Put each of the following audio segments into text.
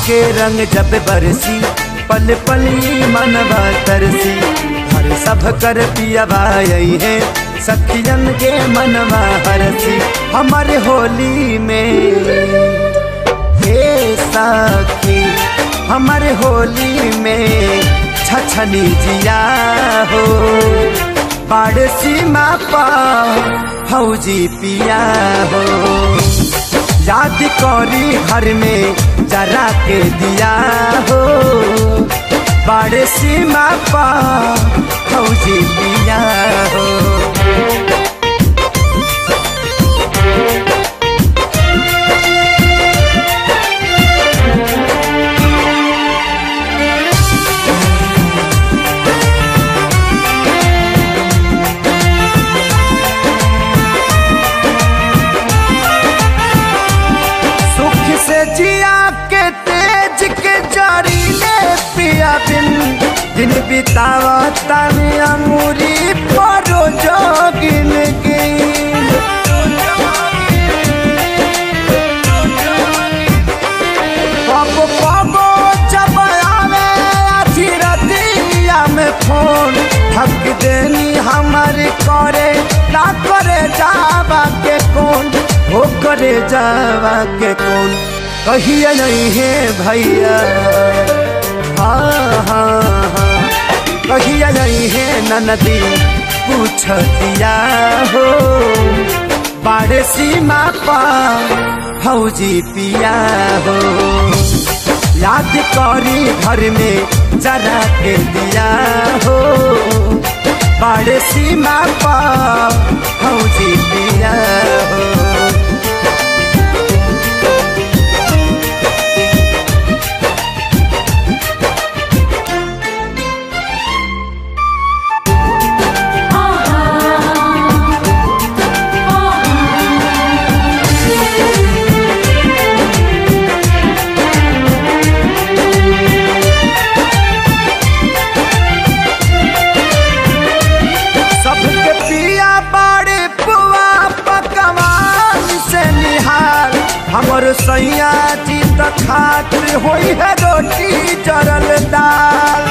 के रंग जब बरसी पल पली मनवा तरसी हर सब कर पियावा यही है सखियन के मनवा हरसी हमारे होली में हे सखी हमारे होली में छछनी जिया हो बाड़ सीमा पा फौजी पिया हो याद करी घर में जरा के दिया हो बाड़ सीमा पा फौजी पिया हो सुख से जिया के तेज के जारी ले पिया बिन दिन बितावा तने अमूरी परो जोगिन गिन पप पबो जब आवे आधी रतिया में फोन थक देनी हमारी करे ना करे जावा के कौन हो करे जावा के कौन कहिए नहीं है भैया हाँ हाँ हाँ कहिए नहीं है ननदी पूछ दिया हो बाड़े सीमा पा फौजी पिया हो याद करी घर में जरा के दिया हो बाड़े सीमा पा फौजी पिया हो सबके पिया बाड़े पुआ पकवान से निहाल हमर सैया जी त खातिर होई है रोटी जरल दाल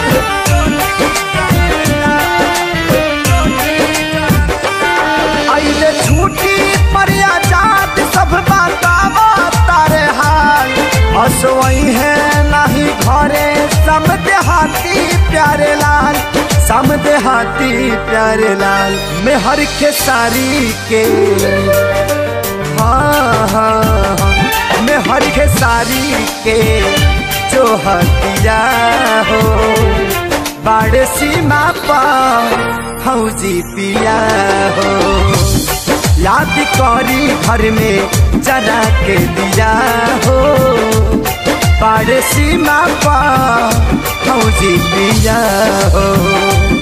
आइले छूटी पर आजाद सब बतावा तारे हाल हसवई है नहीं घरे सब देहाती प्यारे लाल सम देहाती प्यारे लाल में हर के सारी के हाँ हाँ हाँ में हर के सारी के जो हतिया हो बाड़ सीमा पा फौजी पिया हो याद करी घर में जरा के दिया हो बाड़ सीमा पा फौजी पिया हो